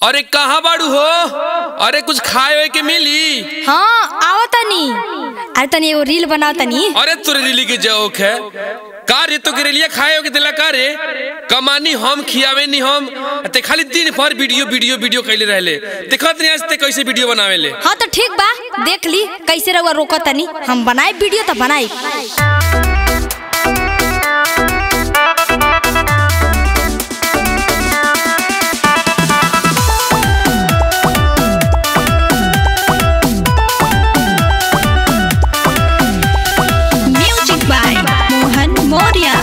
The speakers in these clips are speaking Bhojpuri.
अरे कहाँ बाड़ू हो अरे कुछ खाए हुए के मिली हाँ आओ तनी अरे तनी एगो रील बनाओ तनी अरे तोरे रिली के जोक है का रे तो गिरलिया खाए के दिला का रे कमानी हम खियावे नी हम ते खाली दिन भर वीडियो वीडियो वीडियो कैले रहले देखत नहीं आज ते कैसे वीडियो बनावे ले हाँ तो ठीक बा देख ली कैसे रहुआ रोको तनी हम बनाए वीडियो तो बनाई Music by Mohan Moria.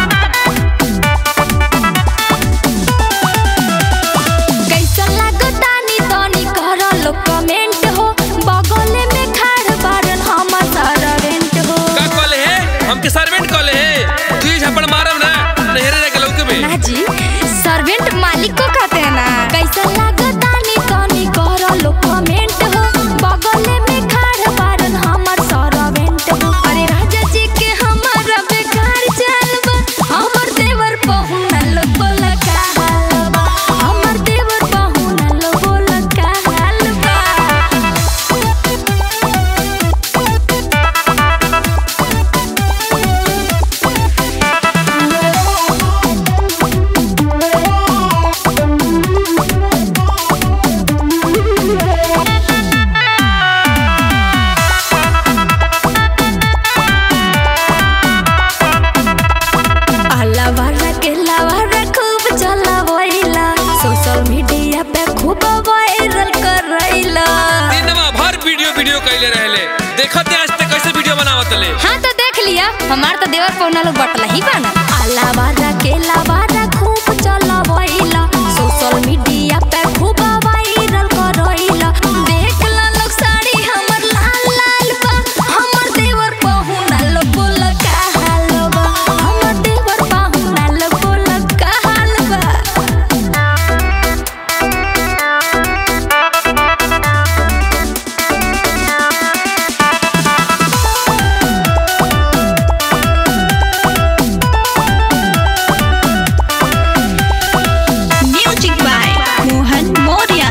कैसा लागतानी तनी कर लो कमेंट हो बगल में खाड़ बारन हमर सर्वेंट हो का कॉल है हमके सर्वेंट कॉल है तू ही झपड़ मारब ना नहरे रह के लौके में ना जी सर्वेंट मालिक को कहते हैं ना कैसा लागतानी तनी कर लो कमेंट हो बगल में खाड़ बारन हमर सर्वेंट हो अरे राजा जी के हमारा बेकार चलबा हमर देवर पहुनल बोल का हालबा हमर देवर पहुनल बोल का हालबा अल्लाह वाला के लावारा खूब चलावैला सोशल मीडिया पे खूब वायरल करैला दिनवा भर वीडियो वीडियो कैले रहले देखत नहीं आज ते कैसे वीडियो बनावत ले हाँ तो देख लिया हमार तो देवर पौना लोग बटला ही बाना अल्लाह वाला के लावारा खूब चलावैला सोशल मीडिया पे खूब वायरल करैला देख ला लोग साड़ी हमर लाल लाल बा हमर देवर पहुना लोग बोल का हाल बा हमर देवर पहुना लोग बोल का हाल बा Music by Mohan Moria.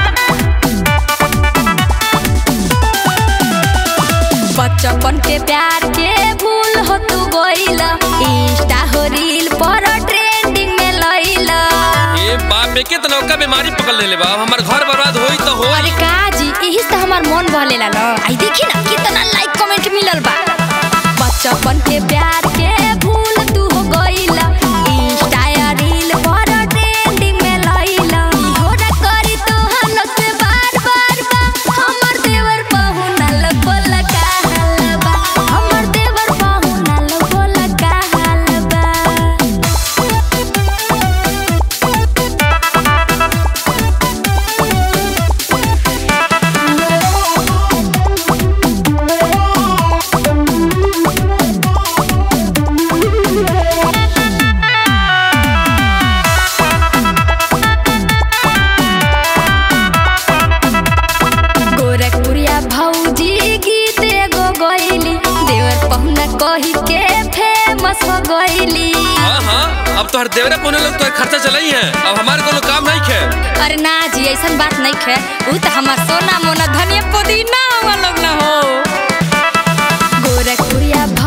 बचपन के प्यार के भूल हो तू गइला इंस्टा हो रील पर ट्रेंडिंग में लइला ए बाप में के तनौका बीमारी पकड़ लेले बा अब हमार घर बर्बाद होई तो हो अरे का जी यही से हमार मन बहलेला न आई देखी ना कितना लाइक कमेंट मिलल बा बचपन के प्यार के भूल तू हो गइला इंस्टा या रील पर ट्रेंडिंग में लइला होरा करी तो हम से बार बार बा हमर देवर पहुनल बोल का हाल बा हमर देवर पहुनल बोल का हाल बा गोरखपुरिया भौजी गीत एगो गइली देवर पहुना कही के फेमस हो गइली हाँ हाँ अब तो हर देवरे पुने लोग तो खर्चा चलाई है अब हमारे कोनो काम नहीं खे अरे ना जी ऐसन बात नहीं खे उ तो हमार सोना मोना धनिया पुदीना हम लोग ना हो गोरखपुरिया